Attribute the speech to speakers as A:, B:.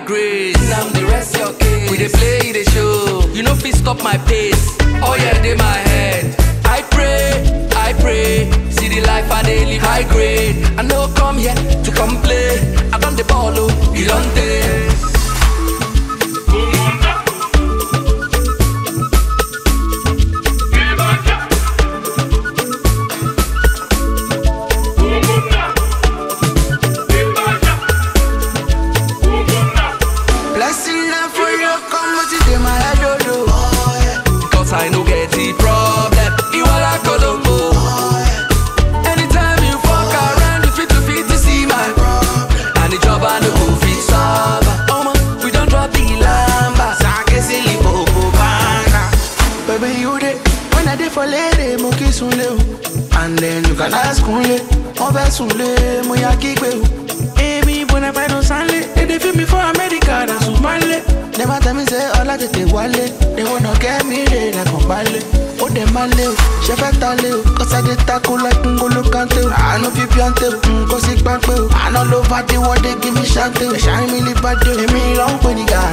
A: grace. Now the rest your case. We dey play the show. You know fit stop my pace. Oh yeah, dey my head. I pray, I pray. See the life I dey live high grade. I no come here to complain. I done the ball, oh, you don't take.
B: Blessing na for you, come what you dey my head, oh, oh.
A: Cause I no get the problem. You all I go to go. Anytime you fuck around, you fit to fit to see my problem. And the job I no go fit solve. Oh man, we don't drop the lamba.
B: Sake silly popo banga. Baby, you dey when I dey for lady, mo kiss unle o. And then you can ask unle, mo fẹ́ sunle, mo ya kígbe o. Èmi bọ̀nà fẹ́ràn sánlé, èdè fi mi fún Amẹ́ríkà náà sùn málé. Never tell me say ọlá tètè wálé, they wanna get me lé lẹ́kàn balẹ̀. Ó dẹ̀ máa lé o, ṣe fẹ́ ta lé o, kọ́sádé tako like ngolo kante o. Àánú fi píọ́ntè o, nǹkan sí pápẹ́ o. Àná ló bá dé wọ́n dé kí mi ṣáńtè o. Ẹ̀ṣá mi lè bá dé o, èmi ló ń pè ní gàá.